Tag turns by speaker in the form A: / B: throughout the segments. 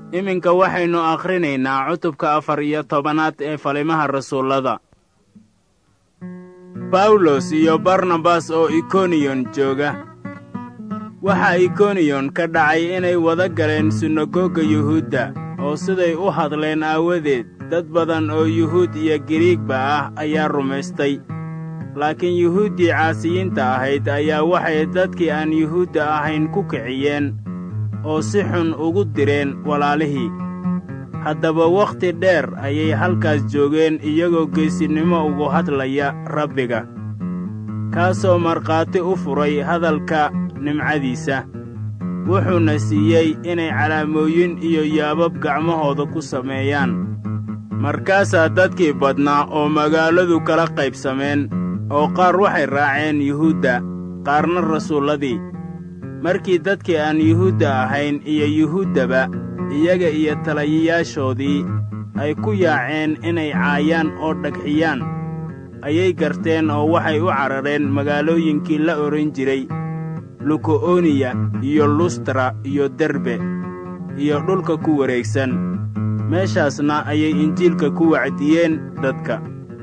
A: iminka waxaynu akhrinaynaa cutubka afar iyo tobanaad ee falimaha rasuullada bawlos iyo barnabas oo ikoniyon jooga waxaa ikoniyon ka dhacay inay wada galeen sunagoga yuhuudda oo siday u hadleen aawadeed dad badan oo yuhuud iyo giriigba ah ayaa rumaystay laakiin yuhuuddii caasiyiinta ahayd ayaa waxay dadkii aan yuhuudda ahayn ku kiciyeen oo si xun ugu direen walaalihii haddaba wakhti dheer ayay halkaas joogeen iyagoo geesinnimo ugu hadlaya rabbiga kaasoo markhaati u furay hadalka nimcadiisa wuxuuna siiyey inay calaamooyin iyo yaabab gacmahooda ku sameeyaan markaasaa dadkii badnaa oo magaaladu kala qaybsameen oo qaar waxay raaceen yuhuudda qaarna rasuulladii markii dadkii aan yuhuudda ahayn iyo yuhuuddaba iyaga iyo talayayaashoodii ay ku yaaceen inay caayaan oo dhagxiyaan ayay garteen oo waxay u carareen magaalooyinkii la odhan jiray luko'oniya iyo lustra iyo derbe iyo dhulka ku wareegsan meeshaasna ayay injiilka ku wacdiyeen dadka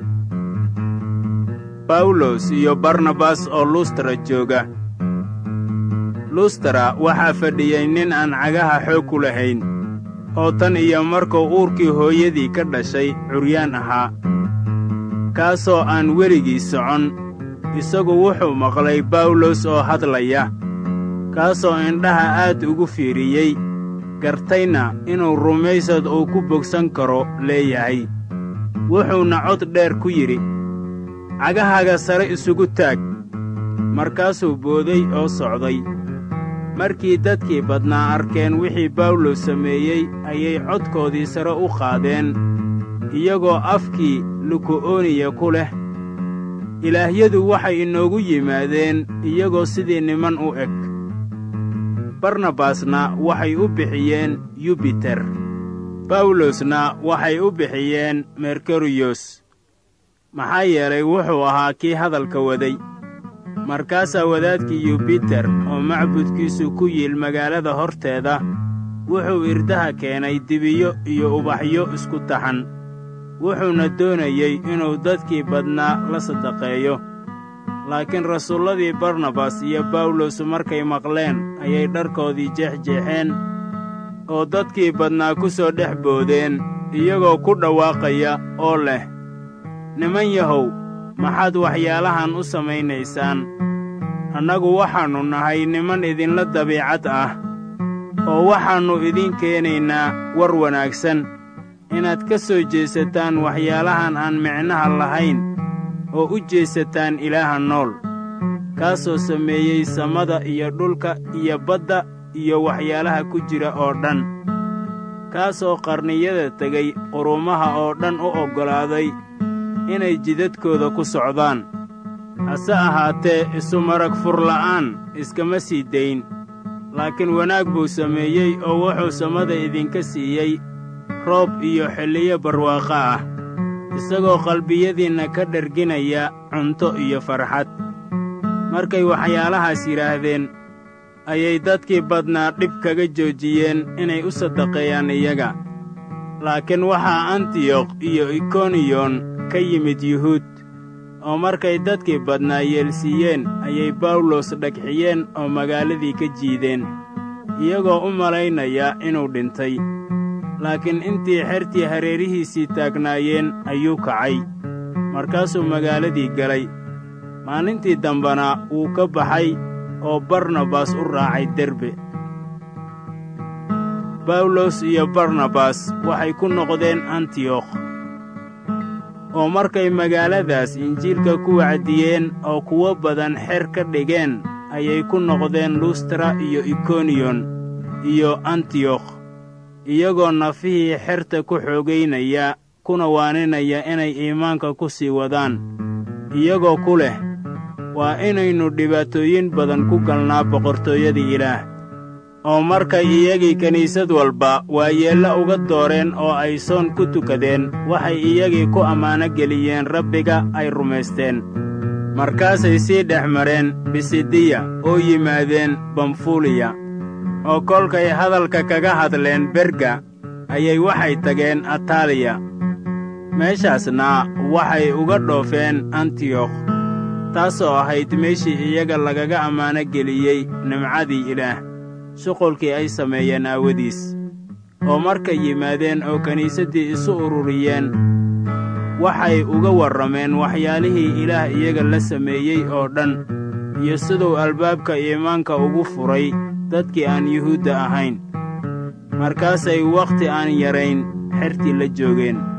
A: bawlos iyo barnabas oo lustra jooga lustra waxaa fadhiyey nin aan cagaha xoog ku lahayn oo tan iyo markuu uurkii hooyadii ka dhashay curyaan ahaa kaasoo aan weligii socon isagu wuxuu maqlay bawlos oo hadlaya kaasoo indhaha aad ugu fiiriyey gartayna inuu rumaysad uu ku bogsan karo leeyahay wuxuuna cod dheer ku yidhi cagahaaga sare isugu taag markaasuu booday oo socday markii dadkii badnaa arkeen wixii bawlos sameeyey ayay codkoodii sare u qaadeen iyagoo afkii luko'oniya ku leh ilaahyadu waxay inoogu yimaadeen iyagoo sidii niman u eg barnabasna waxay u bixiyeen yubiter bawlosna waxay u bixiyeen merkeriyos maxaa yeelay wuxuu ahaa kii hadalka waday markaasaa wadaadkii yubiter oo macbudkiisu ku yiil magaalada horteeda wuxuu irdaha keenay dibiyo iyo ubaxyo isku taxan wuxuuna doonayey inuu dadkii badnaa la sadaqeeyo laakiin rasuulladii barnabas iyo bawlos markay maqleen ayay dharkoodii jeexjeexeen oo dadkii badnaa ku soo dhex boodeen iyagoo ku dhawaaqaya oo leh niman yahow maxaad waxyaalahan u samaynaysaan annagu waxaannu nahay niman idinla dabiicad ah oo waxaannu idiin keenaynaa war wanaagsan inaad ka soo jeesataan waxyaalahan aan micnaha lahayn oo u jeesataan ilaaha nool kaasoo sameeyey samada iyo dhulka iyo badda iyo waxyaalaha ku jira oo dhan kaasoo qarniyada tegay qurumaha oo dhan u oggolaaday inay jidadkooda ku socdaan hase ahaatee isu marag furla'aan iskama sii dayn laakiin wanaag buu sameeyey oo wuxuu samada idinka siiyey roob iyo xilliyo barwaaqo ah isagoo qalbiyadiinna ka dherginaya cunto iyo farxad markay waxyaalahaas yidhaahdeen ayay dadkii badnaa dhib kaga joojiyeen inay u sadaqeeyaan iyaga laakiin waxaa antiyokh iyo ikoniyon ka yimid yuhuud oo markay dadkii badnaa yeelsiiyeen ayay bawlos dhagxiyeen oo magaaladii ka jiideen iyagoo u malaynaya inuu dhintay laakiin intii xertii hareerihiisii taagnaayeen ayuu kacay markaasuu magaaladii galay maalintii dambena wuu ka baxay oo barnabas u raacay derbe bawlos iyo barnabas waxay ku noqdeen antiyokh oo markay magaaladaas injiilka ku wacdiyeen oo kuwo badan xer ka dhigeen ayay ku noqdeen lustra iyo ikoniyon iyo antiyokh iyagoo nafihii xerta ku xoogaynaya kuna waaninaya inay iimaanka ku sii wadaan iyagoo ku leh waa inaynu dhibaatooyin badan ku galnaa boqortooyadii ilaah oo markay iyagii kiniisad walba waayeella uga dooreen oo ay soon ku tukadeen waxay iyagii ku ammaano geliyeen rabbiga ay rumaysteen markaasay sii dhex mareen bisidiya oo yimaadeen bamfuliya oo kolkay hadalka kaga hadleen berga ayay waxay tageen ataaliya meeshaasna waxay uga dhoofeen antiyokh taasoo ahayd meeshii iyaga lagaga ammaano geliyey nimcadii ilaah shuqulkii ay sameeyeen aawadiis oo markay yimaadeen oo kiniisaddii isu ururiyeen waxay uga warrameen waxyaalihii ilaah iyaga la sameeyey oo dhan iyo siduu albaabka iimaanka ugu furay dadkii aan yuhuudda ahayn markaasay wakhti aan yarayn xertii la joogeen